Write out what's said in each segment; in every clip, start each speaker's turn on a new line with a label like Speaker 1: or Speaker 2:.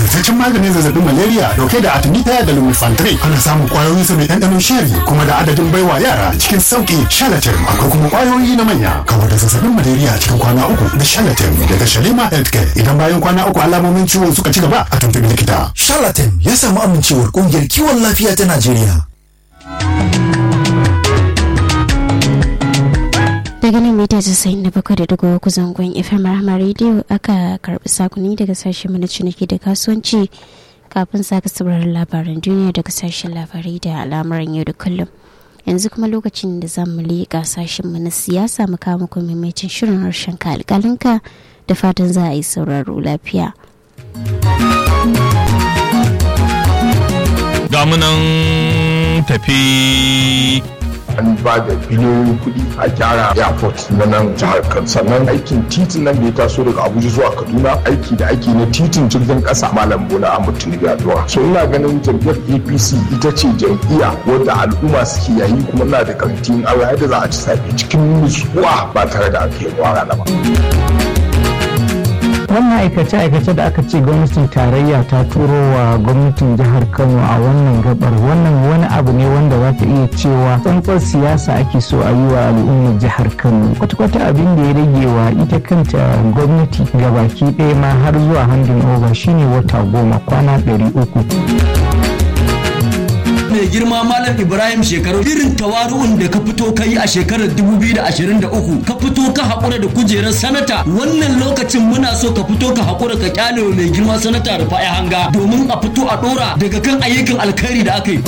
Speaker 1: nagartaccen maganin zazzabin malaria dauke da artemisia da lumefantrine ana samun kwayoyin sa mai ɗanɗanon sheri kuma da adadin baiwa yara cikin sauki shalatin akwai kuma kwayoyi na manya kawar da zazzabin malaria cikin kwana uku da shalatin daga shalima healthcare idan bayan kwana uku alamomin ciwon suka ci gaba a tuntubi likita
Speaker 2: Charlatan ya samu amincewar kungiyar kiwon lafiya ta Najeriya.
Speaker 3: daga nan mita 97.3 zangon fm rahama radio aka karbi sakuni daga sashen mana ciniki da kasuwanci kafin saka sauraron labaran duniya daga sashen labarai da al'amuran yau da kullum yanzu kuma lokacin da za mu leƙa sashen mu na siyasa mu kawo muku maimacin shirin harshen ka alƙalinka da fatan za a yi sauraro lafiya
Speaker 4: gamunan tafi
Speaker 5: an ba da biliyoyin kuɗi a gyara airport na nan jihar kan sannan aikin titin nan da ya taso daga abuja zuwa kaduna aiki da ake na titin jirgin ƙasa malam bola ahmad tinubu ya zuwa so ina ganin jam'iyyar apc ita ce jam'iyya wadda al'umma suke yayi kuma ina da karantin allah yadda za a ci safe cikin nutsuwa ba tare da aka yi rana ba.
Speaker 6: wannan aikace-aikace da aka ce gwamnatin tarayya ta turo wa gwamnatin jihar kano a wannan gabar wannan wani abu ne wanda za ta iya cewa tsantsar siyasa ake so a yi wa al'ummar jihar kano kwata-kwata abin da ya rage wa ita kanta gwamnati gabaki ɗaya ma har zuwa handin over shine wata goma kwana ɗari uku
Speaker 7: mai girma malam ibrahim shekaru irin tawaru'un da ka fito ka yi a shekarar 2023 ka fito ka haƙura da kujerar sanata wannan lokacin muna so ka fito ka haƙura ka kyale wa mai girma sanata da fa'a hanga domin a fito a ɗora daga kan ayyukan alkhairi da aka yi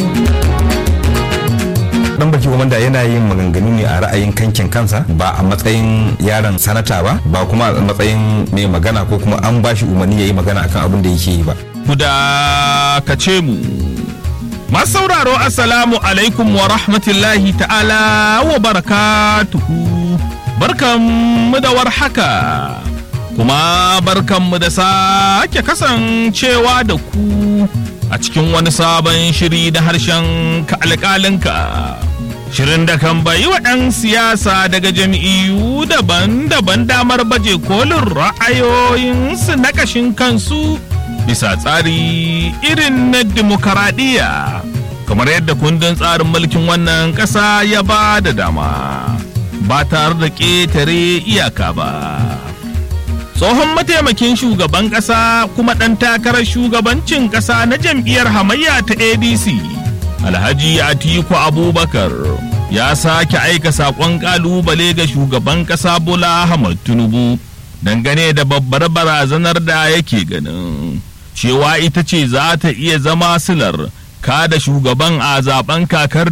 Speaker 8: dan baki wanda yana yin maganganu ne a ra'ayin kankin kansa ba a matsayin yaron sanata ba ba kuma a matsayin mai magana ko kuma an bashi umarni ya yi magana akan abin da yake yi ba
Speaker 4: ku da ka ce mu masu sauraro assalamu alaikum wa rahmatullahi ta'ala wa barakatuhu barkanmu da warhaka kuma barkanmu da sake kasancewa da ku a cikin wani sabon shiri na harshen ka alƙalinka shirin da kan bayi wa ɗan siyasa daga jam'iyyu daban-daban damar baje kolin ra'ayoyinsu na ƙashin kansu bisa tsari irin na demokaradiyya kamar yadda kundin tsarin mulkin wannan ƙasa ya ba da dama ba tare da ƙetare iyaka ba tsohon mataimakin shugaban ƙasa kuma ɗan takarar shugabancin ƙasa na jam'iyyar hamayya ta adc alhaji atiku abubakar ya sake aika saƙon ƙalubale ga shugaban ƙasa bola ahmad tinubu dangane da babbar barazanar da yake ganin cewa ita ce za ta iya zama silar kada shugaban a zaben kakar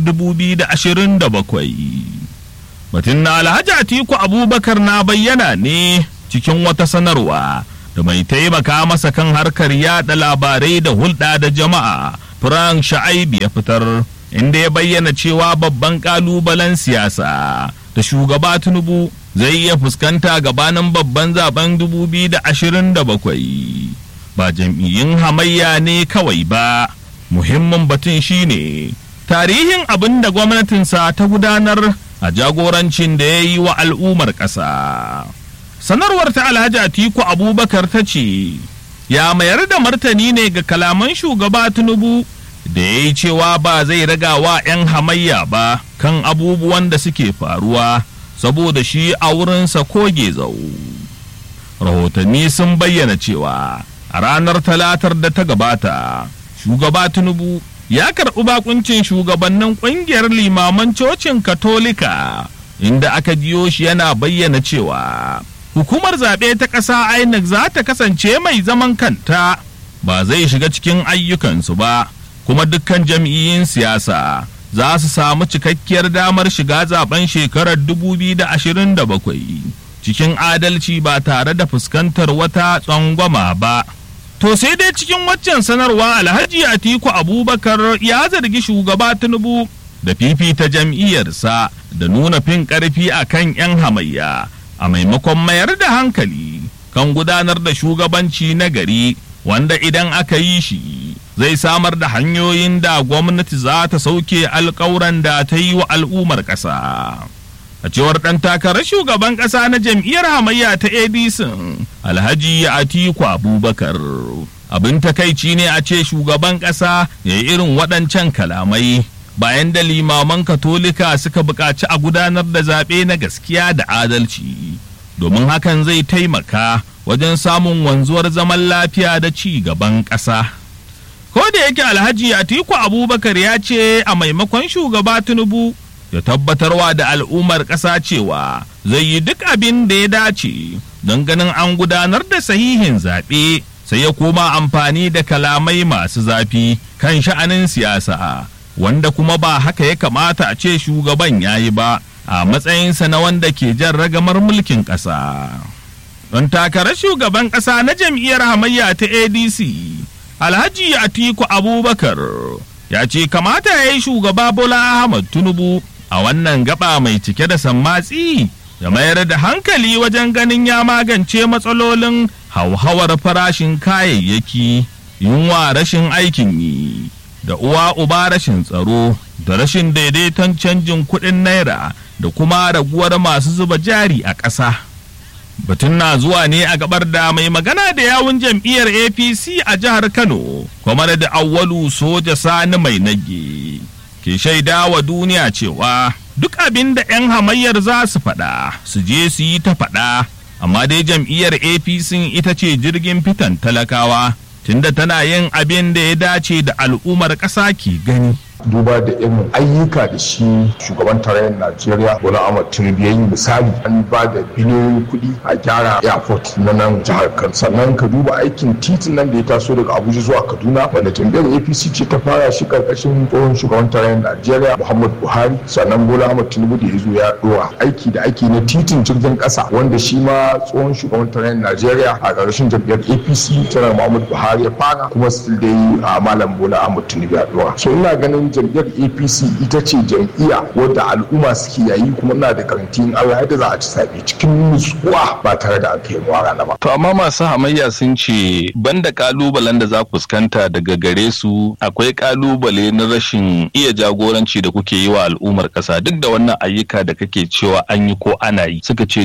Speaker 4: 2027 batun na alhaji atiku abubakar na bayyana ne cikin wata sanarwa da mai taimaka masa kan harkar yada labarai da hulɗa da jama'a frank sha'aibi ya fitar inda ya bayyana cewa babban kalubalen siyasa da shugaba tinubu zai iya fuskanta gabanin babban zaben 2027 ba jam'iyyun hamayya ne kawai ba muhimmin batun shine tarihin abin da gwamnatinsa ta gudanar a jagorancin da ya yi wa al'ummar ƙasa sanarwar ta alhaji atiku abubakar ta ce ya mayar da martani ne ga kalaman shugaba tinubu da ya yi cewa ba zai raga wa 'yan hamayya ba kan abubuwan da suke faruwa saboda shi a wurinsa koge zau rahotanni sun bayyana cewa a ranar talatar da ta gabata shugaba tinubu ya karɓi bakuncin shugabannin ƙungiyar limaman cocin katolika inda aka jiyo shi yana bayyana cewa hukumar zaɓe ta ƙasa inec za ta kasance mai zaman kanta ba zai shiga cikin ayyukansu ba kuma dukkan jam'iyyun siyasa za su samu cikakkiyar damar shiga zaben shekarar 2027 cikin adalci ba tare da fuskantar wata tsangwama ba. To sai dai cikin waccan sanarwa Alhaji Atiku Abubakar ya zargi shugaba Tinubu da fifita jam'iyyarsa da nuna fin ƙarfi a kan 'yan hamayya a maimakon mayar da hankali kan gudanar da shugabanci na gari wanda idan aka yi shi zai samar da hanyoyin da gwamnati za ta sauke alkawuran da ta yi wa al'ummar ƙasa. a cewar ɗan takarar shugaban ƙasa na jam'iyyar hamayya ta adc alhaji atiku abubakar abin takaici ne a ce shugaban ƙasa ya yi irin waɗancan kalamai bayan da limaman katolika suka buƙaci a gudanar da zaɓe na gaskiya da adalci domin hakan zai taimaka wajen samun wanzuwar zaman lafiya da ci gaban ƙasa. Ko da yake Alhaji Atiku Abubakar ya ce a maimakon shugaba Tinubu ya tabbatarwa da al'ummar ƙasa cewa zai yi duk abin da ya dace don ganin an gudanar da sahihin zaɓe sai ya koma amfani da kalamai masu zafi kan sha'anin siyasa wanda kuma ba haka ya kamata a ce shugaban ya yi ba a matsayinsa na wanda ke jan ragamar mulkin ƙasa. Don takarar shugaban ƙasa na jam'iyyar hamayya ta ADC, Alhaji Atiku Abubakar ya ce kamata ya yi shugaba Bola Ahmad Tinubu a wannan gaba mai cike da sammatsi ya mayar da hankali wajen ganin ya magance matsalolin hauhawar farashin kayayyaki, yunwa rashin aikin yi. da uwa uba rashin tsaro da rashin daidaiton canjin kuɗin naira da kuma raguwar masu zuba jari a ƙasa. Batun na zuwa ne a gabar da mai magana da yawun jam'iyyar APC a jihar Kano, kwamar da awwalu soja sani mai nage. Ke shaida wa duniya cewa duk abin da 'yan hamayyar za su faɗa, su je su yi ta faɗa, amma dai jam'iyyar APC ita ce jirgin fitan talakawa. tunda tana yin abin da ya dace da al'ummar ƙasa ke gani.
Speaker 5: duba da irin ayyuka da shi shugaban tarayyar najeriya bola ahmad tinubu ya yi misali an ba da biliyoyin kuɗi a gyara airport na nan jihar kano sannan ka duba aikin titin nan da ya taso daga abuja zuwa kaduna wanda jam'iyyar apc ce ta fara shi karkashin tsohon shugaban tarayyar najeriya muhammad buhari sannan bola ahmad tinubu da ya zo ya ɗora aiki da ake na titin jirgin ƙasa wanda shi ma tsohon shugaban tarayyar najeriya a ƙarshen jam'iyyar apc tana muhammad buhari ya fara kuma still dai a malam bola ahmad tinubu ya ɗora so ina ganin jam'iyyar apc ita ce jam'iyya wadda al'umma suke yayi kuma ina da karantin allah yadda za a ci zaɓe cikin nutsuwa ba tare da an kai rana ba.
Speaker 9: to amma masu hamayya sun ce banda kalubalen da za ku fuskanta daga gare su akwai kalubale na rashin iya jagoranci da kuke yi wa al'ummar ƙasa duk da wannan ayyuka da kake cewa an yi ko ana yi suka ce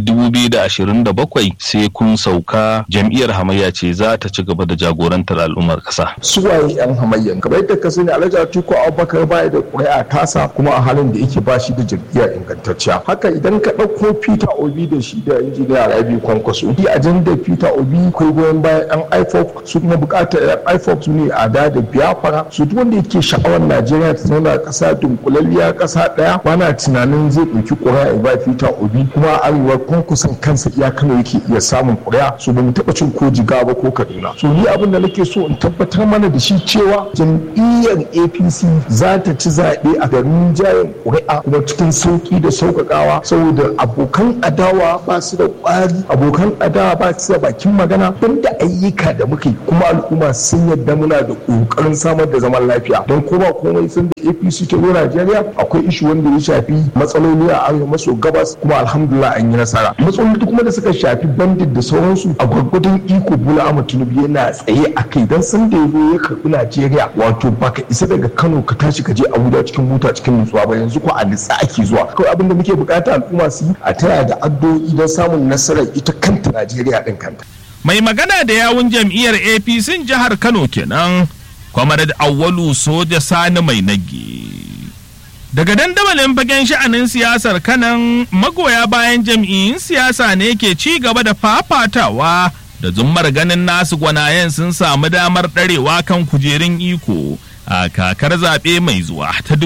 Speaker 9: bakwai sai kun sauka jam'iyyar hamayya ce za ta ci gaba da jagorantar al'ummar ƙasa.
Speaker 5: suwaye yan hamayyan kamar yadda ka sani alhaji atiku abubakar baya da ƙuri'a tasa kuma a halin da yake ba shi da jam'iyya ingantacciya haka idan ka ɗauko peter obi da shi da injiniya rabi kwankwaso shi ajandar peter obi akwai goyon bayan yan ifop su kuma buƙatar yan ifop su ne a da da biyafara su duk wanda yake sha'awar najeriya ta zauna ƙasa dunkulalliya ƙasa ɗaya bana tunanin zai ɗauki ƙuri'a ya ba peter obi kuma arewa kwankwason kansa iya kano yake iya samun ƙuri'a su ba mu taɓa cin ko jiga ba ko kaduna so ni abin da nake so in tabbatar mana da shi cewa jam'iyyar apc za ta ci zaɓe a garin jayin ƙuri'a kuma cikin sauƙi da sauƙaƙawa saboda abokan adawa ba su da ƙwari abokan adawa ba su da bakin magana don da ayyuka da muke kuma al'umma sun yadda muna da ƙoƙarin samar da zaman lafiya don ko ba komai sun da apc ta zo najeriya akwai ishu wanda ya shafi matsaloli a arewa maso gabas kuma alhamdulillah an yi nasara matsaloli kuma da suka shafi bandit da sauransu a gwargwadon iko bola ahmad tinubu yana tsaye a kai don sun da ya zo ya karɓi najeriya wato baka isa daga kano ka tashi ka je abuja cikin mota cikin nutsuwa ba yanzu ko a nitsa ake zuwa kawai abin da muke bukata al'umma su yi a taya da addu'o'i don samun nasarar ita kanta najeriya din kanta
Speaker 4: mai magana da yawun jam'iyyar apc jihar kano kenan kwamar da awwalu soja sani mai nage daga dandamalin fagen sha'anin siyasar kanan magoya bayan jam'iyyun siyasa ne ke ci gaba da fafatawa da zummar ganin nasu gwanayen sun samu damar ɗarewa kan kujerun iko a kakar zaɓe mai zuwa ta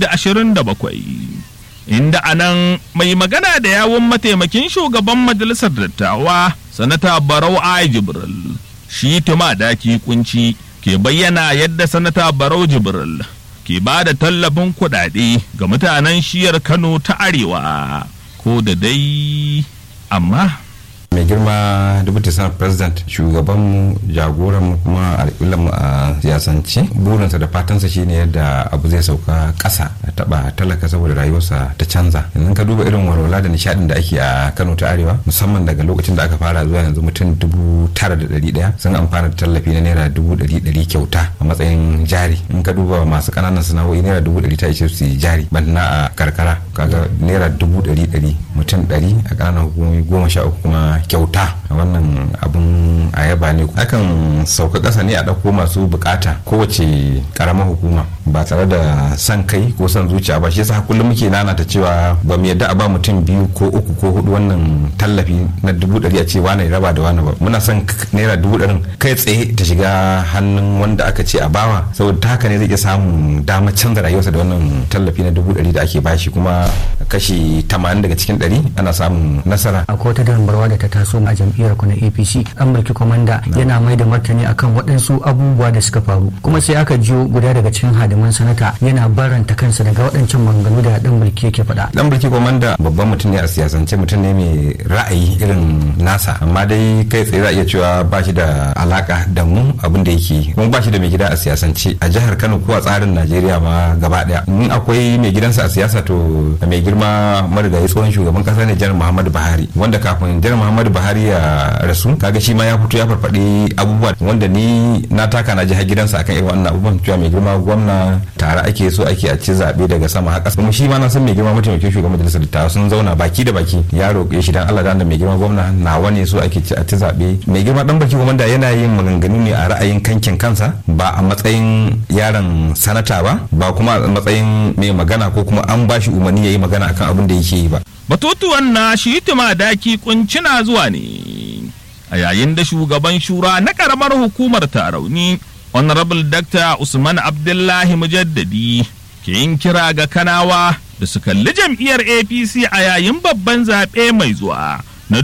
Speaker 4: 2027 inda a nan mai magana da yawun mataimakin shugaban majalisar dattawa sanata barau a jibril shi tuma daki kunci ke bayyana yadda sanata barau jibril ke ba da tallafin kuɗaɗe ga mutanen shiyar kano ta arewa ko da dai amma
Speaker 8: mai girma deputy senate president shugabanmu jagoranmu kuma alƙulanmu a siyasance burinsa da fatansa shine yadda abu zai sauka ƙasa a taɓa talaka saboda rayuwarsa ta canza yanzu ka duba irin walwala da nishaɗin da ake a kano ta arewa musamman daga lokacin da aka fara zuwa yanzu mutum dubu tara da ɗari ɗaya sun amfana da tallafi na naira dubu ɗari ɗari kyauta a matsayin jari in ka duba masu ƙananan sana'o'i naira dubu ɗari ta ishe su jari banda a karkara kaga naira dubu ɗari ɗari mutum ɗari a ƙananan hukumomi goma sha uku kuma kyauta wannan abun a yaba ne akan sauka ƙasa ne a ɗauko masu bukata kowace ƙaramar hukuma ba tare da san kai ko son zuciya ba shi yasa kullum muke nanata cewa ba mu yadda a ba mutum biyu ko uku ko hudu wannan tallafi na dubu ɗari a ce wane raba da wane ba muna son naira dubu ɗarin kai tsaye ta shiga hannun wanda aka ce a bawa saboda ta haka ne zai iya samun damar canza rayuwarsa da wannan tallafi na dubu ɗari da ake bashi kuma kashi tamanin daga cikin ɗari ana samun nasara.
Speaker 10: akwai wata dambarwa da ta taso a jam'iyyar ku na apc an mulki kwamanda yana mai da martani akan waɗansu abubuwa da suka faru kuma sai aka jiyo guda daga cikin hadiman sanata yana baranta kansa daga waɗancan maganganu da ɗan mulki yake faɗa.
Speaker 8: dan mulki kwamanda babban mutum ne a siyasance mutum ne mai ra'ayi irin nasa amma dai kai tsaye za a iya cewa ba shi da alaka da mu abin da yake kuma ba shi da mai gida a siyasance a jihar kano ko a tsarin najeriya ma gaba daya in akwai mai gidansa a siyasa to mai girma marigayi tsohon shugaban kasa ne janar muhammadu buhari wanda kafin janar muhammadu buhari ya rasu kaga shi ma ya fito ya farfaɗi abubuwa wanda ni na taka na jihar gidansa akan irin wannan abubuwan cewa mai girma gwamna tare ake so ake a ci zaɓe daga sama haka kuma shi ma na san mai girma mataimakin shugaban majalisar dattawa sun zauna baki da baki ya roƙe shi dan Allah da mai girma gwamna nawa ne so ake ci a ci zaɓe mai girma dan baki gwamna yana yin maganganu ne a ra'ayin kankin kansa ba a matsayin yaron sanata ba ba kuma a matsayin mai magana ko kuma an bashi umarni ya yi magana akan abin da yake yi ba
Speaker 4: Batutuwan na shi daki kuncina zuwa ne a yayin da shugaban shura na karamar hukumar tarauni honorable dr usman abdullahi mujaddadi ke yin kira ga kanawa da su kalli jam'iyyar apc a yayin babban zaɓe mai zuwa na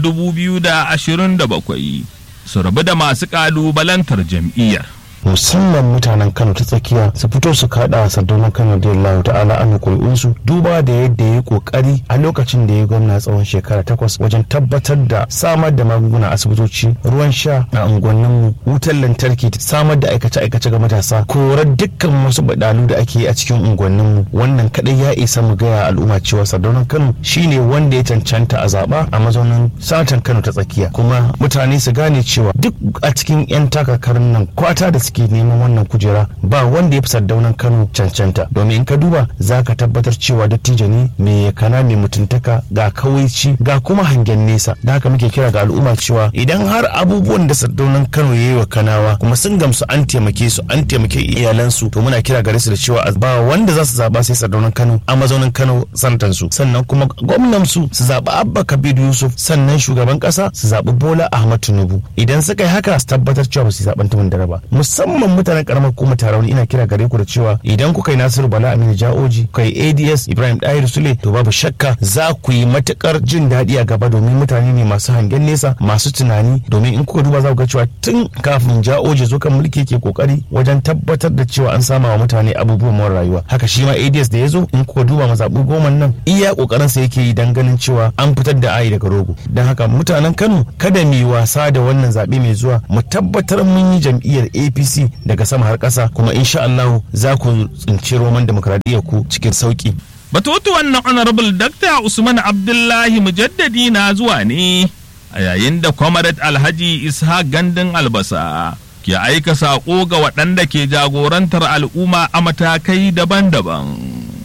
Speaker 4: 2027 su rabu da masu ƙalubalantar jam'iyyar
Speaker 11: musamman mutanen kano ta tsakiya su fito su kada sardaunan kano da yallahu ta'ala an kuri'unsu duba da yadda ya yi kokari a lokacin da ya gwamna tsawon shekara takwas wajen tabbatar da samar da magunguna asibitoci ruwan sha a unguwanninmu wutar lantarki samar da aikace-aikace ga matasa korar dukkan wasu badalu da ake yi a cikin unguwanninmu wannan kadai ya isa mu gaya al'umma cewa sardaunan kano shine wanda ya cancanta a zaba a mazaunin satan kano ta tsakiya kuma mutane su gane cewa duk a cikin 'yan takakarin nan kwata da suke neman wannan kujera ba wanda ya fi sardaunan kano cancanta domin in ka duba za ka tabbatar cewa dattijo ne mai yakana mai mutuntaka ga kawaici ga kuma hangen nesa da haka muke kira ga al'umma cewa idan har abubuwan da sardaunan kano ya yi wa kanawa kuma sun gamsu an taimake su an taimake iyalansu to muna kira gare su da cewa ba wanda za su zaba sai sardaunan kano a mazaunin kano santansu sannan kuma gwamnan su su zaɓi abba kabiru yusuf sannan shugaban ƙasa su zaɓi bola ahmad tinubu idan suka yi haka su tabbatar cewa ba su zaɓen tumin dare ba musamman mutanen karamar hukumar tarauni ina kira gare ku da cewa idan kuka yi nasiru bala aminu ja'oji kuka yi ads ibrahim dahir sule to babu shakka za ku yi matukar jin daɗi a gaba domin mutane ne masu hangen nesa masu tunani domin in kuka duba za ku ga cewa tun kafin ja'oji zo kan mulki yake kokari wajen tabbatar da cewa an sama wa mutane abubuwan more rayuwa haka shi ma ads da ya zo in kuka duba mazaɓu goma nan iya kokarin sa yake yi dan ganin cewa an fitar da ayi daga rogo don haka mutanen kano kada mu yi wasa da wannan zaɓe mai zuwa mu tabbatar mun yi jam'iyyar apc daga sama har ƙasa kuma insha Allah za ku tsinci roman demokradiyyar ku cikin sauki.
Speaker 4: Batutuwan na Honorable Dr. Usman Abdullahi Mujaddadi na zuwa ne a yayin da Comrade Alhaji Ishaq Gandun Albasa ke aika saƙo ga waɗanda ke jagorantar al'umma a matakai daban-daban.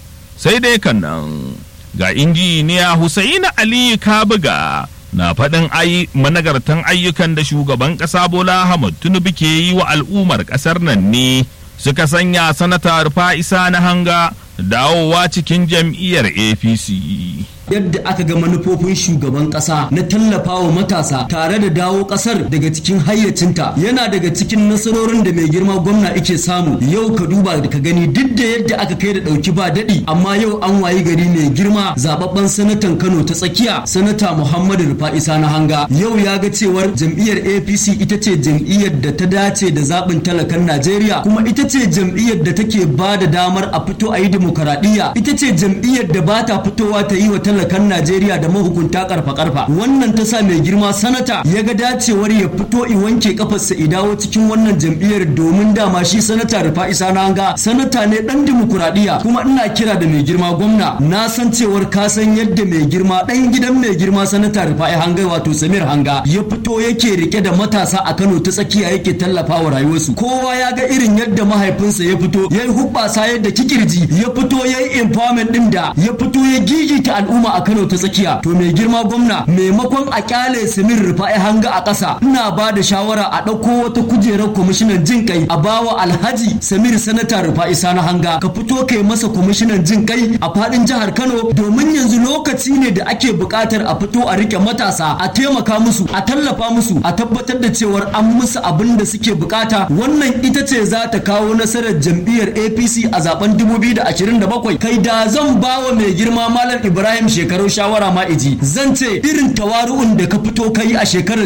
Speaker 4: Sai dai kan nan ga injiniya Husaini Aliyu Kabuga na faɗin ai managartan ayyukan da shugaban ƙasa Bola Ahmad Tinubu ke yi wa al'ummar ƙasar nan ne suka sanya sanata Rufa'isa na hanga dawowa cikin jam'iyyar APC.
Speaker 7: yadda aka ga manufofin shugaban kasa na tallafawa matasa tare da dawo kasar daga cikin hayyacinta yana daga cikin nasarorin da mai girma gwamna ike samu yau ka duba da ka gani duk da yadda aka kai da dauki ba dadi amma yau an wayi gari mai girma zababben sanatan Kano ta tsakiya sanata Muhammadu Rufa'isa na hanga yau ya ga cewar jam'iyyar APC ita ce jam'iyyar da ta dace da zaɓin talakan Najeriya kuma ita ce jam'iyyar da take ba da damar a fito a yi demokaradiyya ita ce jam'iyyar da ba ta fitowa ta yi wa talakan Najeriya da mahukunta karfa karfa wannan ta sa mai girma sanata ya ga dacewar ya fito i wanke kafarsa i dawo cikin wannan jam'iyyar domin dama shi sanata Rufa'i Sananga sanata ne dan dimokuraɗiyya kuma ina kira da mai girma gwamna na san cewar ka san yadda mai girma dan gidan mai girma sanata Rufa'i Hanga wato Samir Hanga ya fito yake rike da matasa a Kano ta tsakiya yake tallafawa rayuwarsu kowa ya ga irin yadda mahaifinsa ya fito ya yi hubbasa yadda kikirji ya fito ya yi empowerment din da ya fito ya gigita al'umma al'umma a Kano ta tsakiya to mai girma gwamna maimakon a kyale Samir Rufa'i hanga a ƙasa ina ba da shawara a ɗauko wata kujerar kwamishinan jin kai a bawa Alhaji Samir Sanata Rufa'i Sani hanga ka fito kai masa kwamishinan jin kai a faɗin jihar Kano domin yanzu lokaci ne da ake buƙatar a fito a rike matasa a taimaka musu a tallafa musu a tabbatar da cewar an musu abin da suke bukata wannan ita ce za ta kawo nasarar jam'iyyar APC a zaben 2027 kai da zan bawa mai girma Malam Ibrahim shekaru shawara ma iji zan ce irin tawaru'un da ka fito kai a shekarar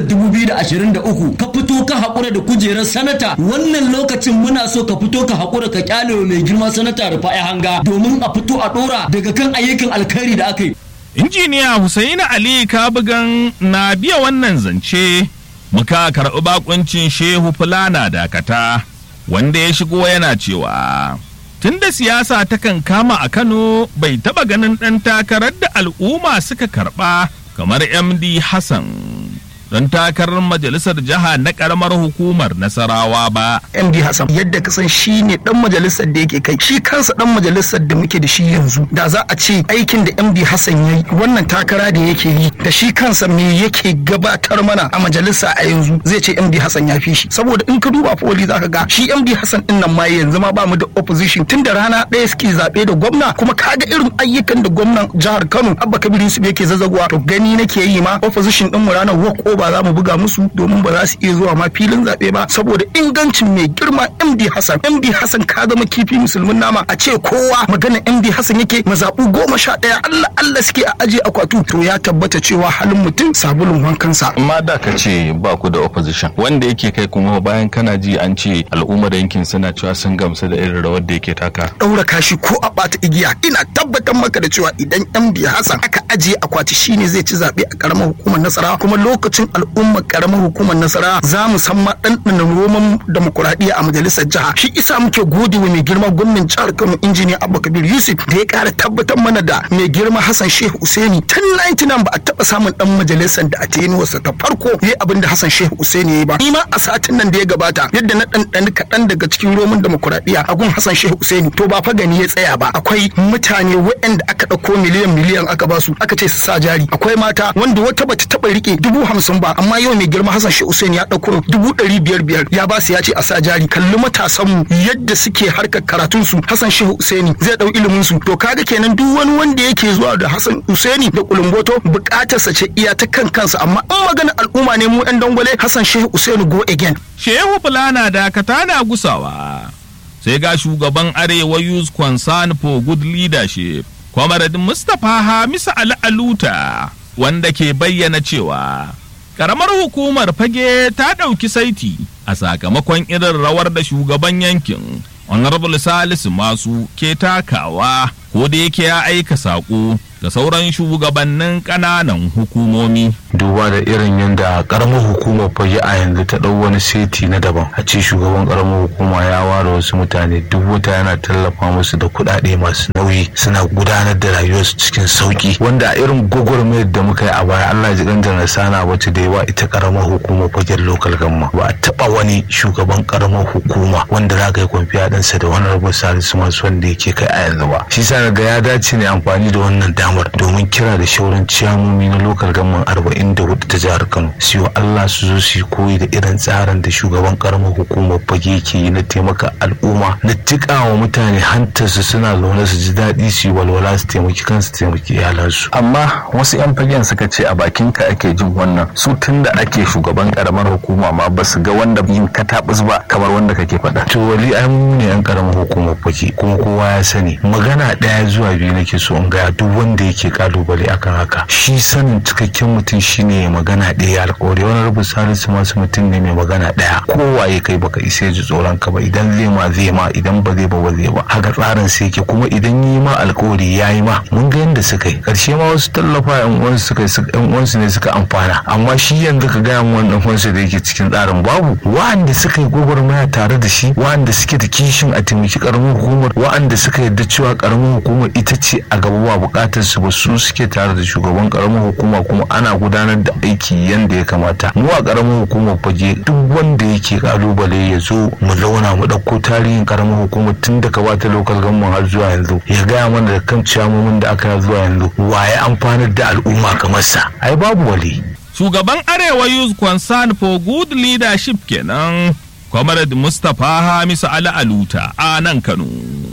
Speaker 7: 2023 ka fito ka haƙura da kujerar sanata wannan lokacin muna so ka fito ka haƙura ka kyale mai girma sanata Rufa'i Hanga domin a fito a ɗora daga kan ayyukan alkhairi da aka yi
Speaker 4: injiniya Hussaini Ali Kabugan na biya wannan zance muka karɓi bakuncin Shehu Fulana Dakata wanda ya shigo yana cewa tunda siyasa takan kama a Kano bai taɓa ganin ɗan takarar da al'umma suka karɓa kamar MD Hassan. don takarar majalisar jiha na karamar hukumar nasarawa ba.
Speaker 12: MD Hassan yadda ka san shi ne dan majalisar da yake kai shi kansa dan majalisar da muke da shi yanzu da za a ce aikin da MD Hassan ya yi wannan takara da yake yi da shi kansa me yake gabatar mana a majalisa a yanzu zai ce MD Hassan ya fi shi saboda in ka duba foli zaka ga shi MD Hassan din nan ma yanzu ma ba mu da opposition tun da rana ɗaya suke zaɓe da gwamna kuma kaga irin ayyukan da gwamnan jihar Kano Abba Kabir Yusuf yake zazzagowa to gani nake yi ma opposition din mu ranar walk over za mu buga musu domin ba za su iya zuwa ma filin zaɓe ba saboda ingancin mai girma MD Hassan MD Hassan ka zama kifi musulmin nama a ce kowa magana MD Hassan yake mazaɓu goma sha ɗaya Allah Allah suke a aje akwatu to ya tabbata cewa halin mutum sabulun wankansa.
Speaker 9: amma da ka ce ba ku da opposition wanda yake kai kuma bayan kana ji an ce al'ummar yankin suna cewa sun gamsu da irin rawar da yake taka
Speaker 12: ɗaura kashi ko a ɓata igiya ina tabbatar maka da cewa idan MD Hassan aka ajiye akwati shine zai ci zaɓe a ƙaramar hukumar nasara kuma lokacin al'umma al'ummar karamar hukumar nasara za mu san ɗanɗanin roman demokuraɗiyya a majalisar jiha shi isa muke gode wa mai girma gwamnan jihar kano injiniya abba kabir yusuf da ya ƙara tabbatar mana da mai girma hassan shehu usaini tun 99 ba a taɓa samun ɗan majalisar da a tenuwarsa ta farko ya abin da hassan shehu usaini ya yi ba ni ma a satin nan da ya gabata yadda na ɗanɗani kaɗan daga cikin roman demokuraɗiyya a gun hassan shehu usaini to ba fa gani ya tsaya ba akwai mutane waɗanda aka ɗauko miliyan miliyan aka basu aka ce su sa jari akwai mata wanda wata bata taɓa rike dubu hamsin ba amma yau mai girma Hassan Shehu Hussein ya ɗauko dubu ɗari biyar biyar ya ba su ya ce a sa jari kalli matasan mu yadda suke harkar karatun su Hassan Shehu Hussein zai ɗau ilimin su to kaga kenan duk wani wanda yake zuwa da Hassan Hussein da kulumboto buƙatar sa ce iya ta kan kansa amma in magana al'umma ne mu ɗan dangwale Hassan Shehu Hussein go again.
Speaker 4: Shehu Fulana Dakata na gusawa sai ga shugaban Arewa Youth Concern for Good Leadership Kwamaradin Mustapha Hamisa Ali Aluta wanda ke bayyana cewa karamar hukumar fage ta ɗauki saiti a sakamakon irin rawar da shugaban yankin honorable salisu masu ke takawa ko da yake ya aika saƙo ga sauran shugabannin ƙananan hukumomi
Speaker 13: duba da irin yadda karamar hukumar fage a yanzu ta ɗau wani seti na daban a ce shugaban karamar hukuma ya ware wasu mutane duk wata yana tallafa musu da kuɗaɗe masu nauyi suna gudanar da rayuwarsu cikin sauki wanda a irin gwagwarmayar da muka yi a baya Allah ji ɗan na sana wacce da yawa ita karamar hukumar fagen lokal gamma ba a taɓa wani shugaban karamar hukuma wanda za ka yi kwamfiya ɗinsa da wani rabu salisu masu wanda yake kai a yanzu ba shi sa ga ya dace ne amfani da wannan damar domin kira da shauran ciyamomi na lokal gamman arba'in da hudu ta jihar kano siyo allah su zo su yi koyi da irin tsarin da shugaban karamar hukumar fage ke yi na taimaka al'umma na wa mutane hantarsu suna zaune su ji daɗi su yi walwala su taimaki kansu taimaki iyalansu
Speaker 9: amma wasu 'yan fagen suka ce a bakin ka ake jin wannan su tun da ake shugaban karamar hukuma ma ba su ga wanda yin katabus ba kamar wanda kake faɗa
Speaker 13: to wali ai mu ne 'yan karamar hukumar fage kuma kowa ya sani magana ɗaya zuwa biyu nake so in gaya duk wanda yake kalubale akan haka shi sanin cikakken mutum shine magana ɗaya alƙawari wani rubu salisu masu mutum ne mai magana ɗaya kowa ya kai baka isa ji tsoron ka ba idan zai ma zai ma idan ba zai ba ba zai ba haka tsarin sai yake kuma idan yi ma alƙawari ya yi ma mun ga yadda suka yi ƙarshe ma wasu tallafa yan uwansu suka yan uwansu ne suka amfana amma shi yanzu ka gaya mu wannan uwansu da yake cikin tsarin babu wa'anda suka yi gwagwarmaya tare da shi wa'anda suke da kishin a taimaki ƙaramin hukumar wa'anda suka yarda cewa ƙaramin hukumar ita ce a gaba ba buƙatar su ba su suke tare da shugaban karamar hukuma kuma ana gudanar da aiki yanda ya kamata mu a karamar hukumar fage duk wanda yake kalubale ya zo mu zauna mu ɗauko tarihin karamar hukumar tun daga bata lokal gamman har zuwa yanzu ya gaya mana da kan ciyamomin da aka zuwa yanzu waye amfanar da al'umma kamar sa ai babu wali
Speaker 4: shugaban arewa youth concern for good leadership kenan comrade mustapha hamisu ali aluta a nan kano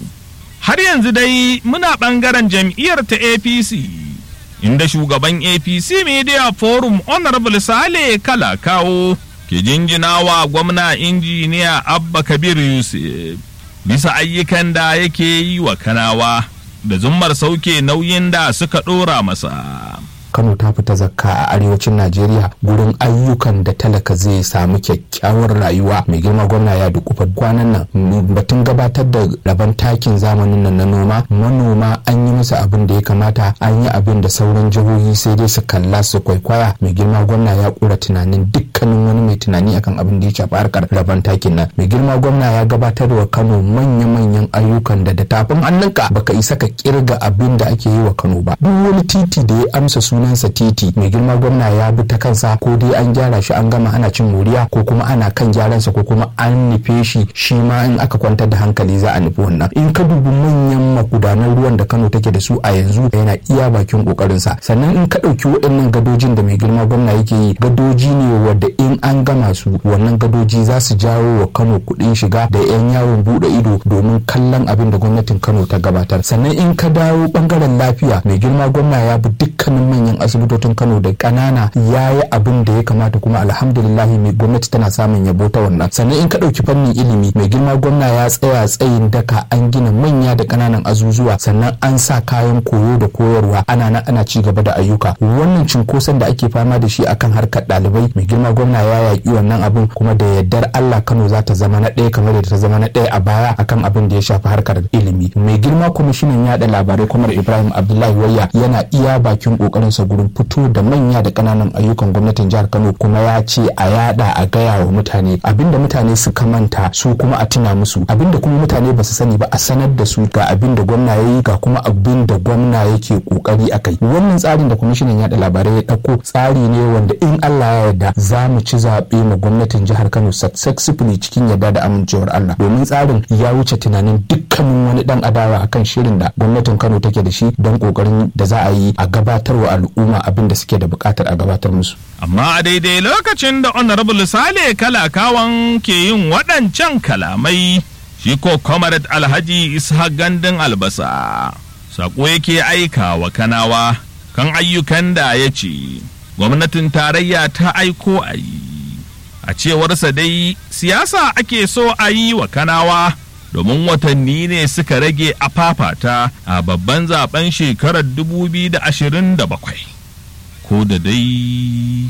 Speaker 4: har yanzu dai muna bangaren jam'iyyar ta apc inda shugaban apc media forum honorable sale kala kawo ke jinjinawa gwamna injiniya abba kabir yusuf bisa ayyukan da yake yi wa kanawa da zummar sauke nauyin da suka ɗora masa
Speaker 14: kano ta fita zakka a arewacin najeriya gurin ayyukan da talaka zai samu kyakkyawar rayuwa mai girma gwamna ya dukufa kwanan nan batun gabatar da rabon takin zamanin nan na noma manoma an yi musu abin da ya kamata an yi abin da sauran jihohi sai dai su kalla su kwaikwaya mai girma gwamna ya kura tunanin dukkanin wani mai tunani akan abin da ya shafi harkar rabon takin nan mai girma gwamna ya gabatar wa kano manya-manyan ayyukan da da tafin hannunka baka isa ka kirga abin da ake yi wa kano ba duk wani titi da ya amsa su sunansa titi mai girma gwamna ya bi ta kansa ko dai an gyara shi an gama ana cin moriya ko kuma ana kan gyaransa ko kuma an nufe shi shi ma in aka kwantar da hankali za a nufi wannan in ka dubi manyan magudanan ruwan da kano take da su a yanzu yana iya bakin kokarinsa sannan in ka ɗauki waɗannan gadojin da mai girma gwamna yake yi gadoji ne wadda in an gama su wannan gadoji za su jawo wa kano kuɗin shiga da 'yan yawon buɗe ido domin kallon abin da gwamnatin kano ta gabatar sannan in ka dawo ɓangaren lafiya mai girma gwamna ya bi dukkanin manyan manyan asibitocin kano da kanana ya yi abin da ya kamata kuma alhamdulillahi mai gwamnati tana samun yabo ta wannan sannan in ka ɗauki fannin ilimi mai girma gwamna ya tsaya tsayin daka an gina manya da kananan azuzuwa sannan an sa kayan koyo da koyarwa ana nan ana ci gaba da ayyuka wannan cinkoson da ake fama da shi akan harkar ɗalibai mai girma gwamna ya yaƙi wannan abin kuma da yardar Allah Kano za ta zama na ɗaya kamar da ta zama na ɗaya a baya akan abin da ya shafi harkar ilimi mai girma kwamishinan yaɗa labarai kwamar Ibrahim Abdullahi Wayya yana iya bakin ƙoƙarin sa gurin fito da manya da kananan ayyukan gwamnatin jihar Kano kuma ya ce a yada a gaya wa mutane abinda mutane suka manta su kuma a tuna musu abinda kuma mutane ba su sani ba a sanar da su ga abinda gwamna ya yi ga kuma abin da gwamna yake kokari a kai wannan tsarin da kwamishinan yada labarai ya dauko tsari ne wanda in Allah ya yarda za mu ci zaɓe ma gwamnatin jihar Kano successfully cikin yarda da amincewar Allah domin tsarin ya wuce tunanin dukkanin wani dan adawa akan shirin da gwamnatin Kano take da shi don kokarin da za a yi a gabatarwa al'umma abin da suke da bukatar a gabatar musu.
Speaker 4: Amma a daidai lokacin da Honorable Sale Kalakawan ke yin waɗancan kalamai, shi ko Comrade Alhaji Ishaq Gandun Albasa, saƙo yake aika wa Kanawa kan ayyukan da ya ce, gwamnatin tarayya ta aiko a yi. A cewarsa dai siyasa ake so a yi wa Kanawa. domin watanni ne suka rage a fafata a babban zaben shekarar 2027 ko da dai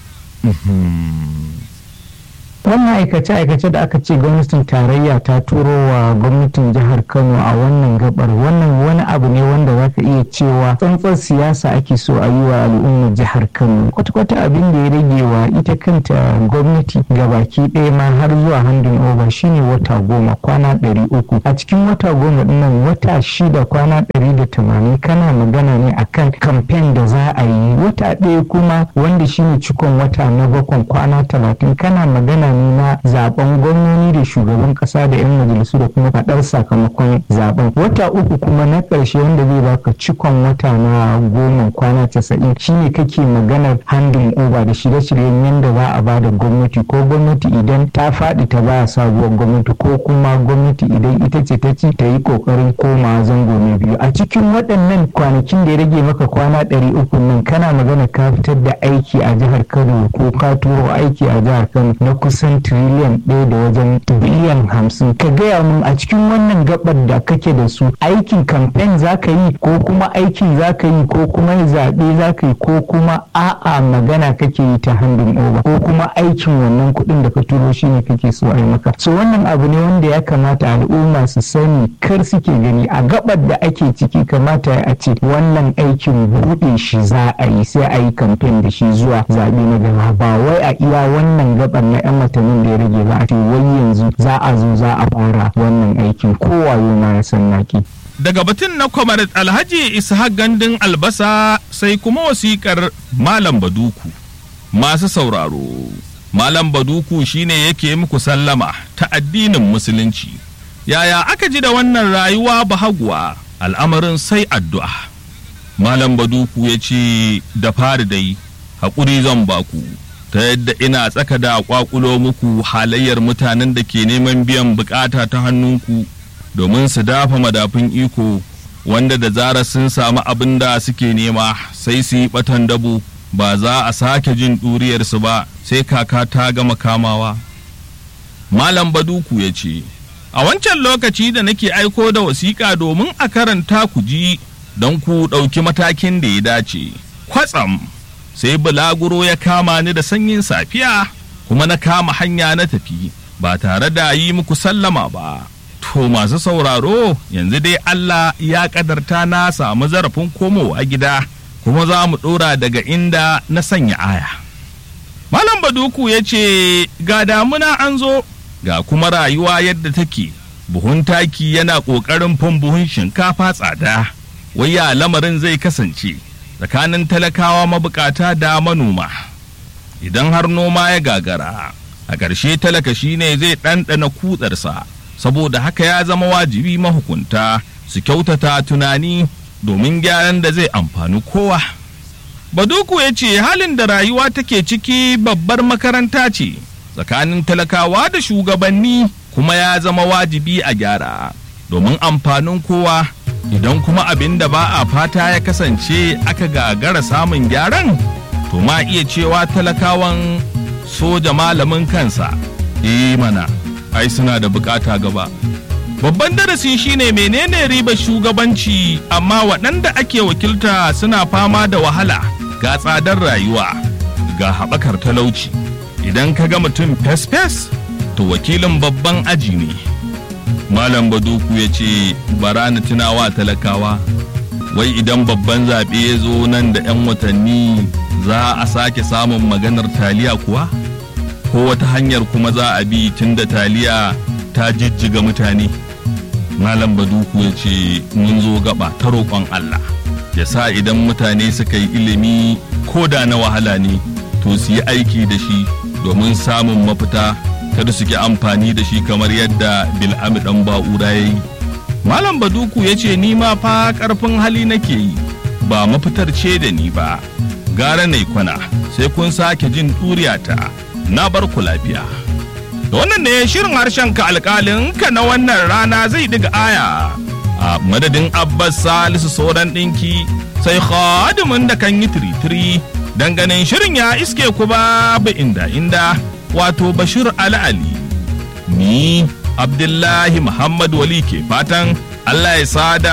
Speaker 6: wannan aikace-aikace da aka ce gwamnatin tarayya ta turo wa gwamnatin jihar kano a wannan gabar wannan wani abu ne wanda za ka iya cewa tsantsar siyasa ake so a yi wa al'ummar jihar kano kwata-kwata abin da ya rage wa ita kanta gwamnati ga baki ɗaya ma har zuwa handin over shine wata goma kwana ɗari uku a cikin wata goma dinnan wata shida kwana ɗari da tamanin kana magana ne akan kamfen da za a yi wata ɗaya kuma wanda shine cikon wata na bakon kwana talatin kana magana ne na zaben gwamnoni da shugaban kasa da 'yan majalisu da kuma faɗar sakamakon zaben wata uku kuma na ƙarshe wanda zai baka cikon wata na goma kwana casa'in shine kake maganar handin over da shirye-shiryen yadda za a ba da gwamnati ko gwamnati idan ta faɗi ta ba sabuwar gwamnati ko kuma gwamnati idan ita ce ta ci ta yi ƙoƙarin koma zango na biyu a cikin waɗannan kwanakin da ya rage maka kwana ɗari uku nan kana magana ka fitar da aiki a jihar kano ko ka turo aiki a jihar kano na kusa kusan tiriliyan ɗaya da wajen biliyan hamsin ka gaya mun a cikin wannan gabar da kake da su aikin kamfen za ka yi ko kuma aikin za ka yi ko kuma zaɓe za ka yi ko kuma a'a magana kake yi ta handin oba ko kuma aikin wannan kuɗin da ka turo shi ne kake so a yi maka so wannan abu ne wanda ya kamata al'umma su sani kar suke gani a gabar da ake ciki kamata a ce wannan aikin buɗe shi za a yi sai a yi kamfen da shi zuwa zaɓe na gaba ba wai a iya wannan gabar na 'yan watannin da ya rage ba a ce wai yanzu za a zo za a fara wannan aikin kowaye ma ya san naki.
Speaker 4: daga batun na kwamar alhaji ishaq gandun albasa sai kuma wasikar malam baduku masu sauraro malam baduku shine yake muku sallama ta addinin musulunci yaya aka ji da wannan rayuwa bahaguwa al'amarin sai addu'a malam baduku ya ce da fari dai haƙuri zan baku ta yadda ina tsaka da ƙwaƙulo muku halayyar mutanen da ke neman biyan bukata ta hannunku domin su dafa madafin iko wanda da zarar sun samu abin da suke nema sai su yi batan dabo ba za a sake jin ɗuriyarsu ba sai kaka ta gama kamawa malam baduku ya ce a wancan lokaci da nake aiko da wasiƙa domin a karanta ku ji don ku ɗauki matakin da ya dace kwatsam sai bulaguro ya kama ni da sanyin safiya kuma na kama hanya na tafi ba tare da yi muku sallama ba to masu sauraro yanzu dai Allah ya kadarta na samu zarafin komowa gida kuma za mu ɗora daga inda na sanya aya malam baduku ya ce ga damuna an zo ga kuma rayuwa yadda take buhun taki yana ƙoƙarin fin buhun shinkafa tsada waya lamarin zai kasance tsakanin talakawa mabukata da manoma idan har noma ya gagara a ƙarshe talaka shine zai ɗanɗana kutsarsa saboda haka ya zama wajibi mahukunta su kyautata tunani domin gyaran da zai amfani kowa baduku ya ce halin da rayuwa take ciki babbar makaranta ce tsakanin talakawa da shugabanni kuma ya zama wajibi a gyara domin amfanin kowa idan kuma abin da ba a fata ya kasance aka gagara samun gyaran to ma iya cewa talakawan soja malamin kansa eh mana ai suna da bukata gaba babban darasi shine menene ribar shugabanci amma waɗanda ake wakilta suna fama da wahala ga tsadar rayuwa ga haɓakar talauci idan ka ga mutum fes-fes to wakilin babban aji ne malam baduku ya ce bara na tunawa talakawa wai idan babban zaɓe ya zo nan da 'yan watanni za a sake samun maganar taliya kuwa ko wata hanyar kuma za a bi tun da taliya ta jijjiga mutane malam baduku ya ce mun zo gaba ta roƙon allah ya sa idan mutane suka yi ilimi ko da na wahala ne to su yi aiki da shi domin samun mafita kada su ki amfani da shi kamar yadda bil'ami dan ba'ura ya yi malam baduku ya ce ni ma fa karfin hali nake yi ba mafitar ce da ni ba gara na kwana sai kun sake jin ɗuriyata na bar ku lafiya da wannan ne shirin harshen ka alƙalin ka na wannan rana zai diga aya a madadin abbas salisu sauran ɗinki sai khadimin da kan yi tiritiri ganin shirin ya iske ku babu inda inda wato bashir ali ali ni abdullahi muhammad wali ke fatan allah ya sada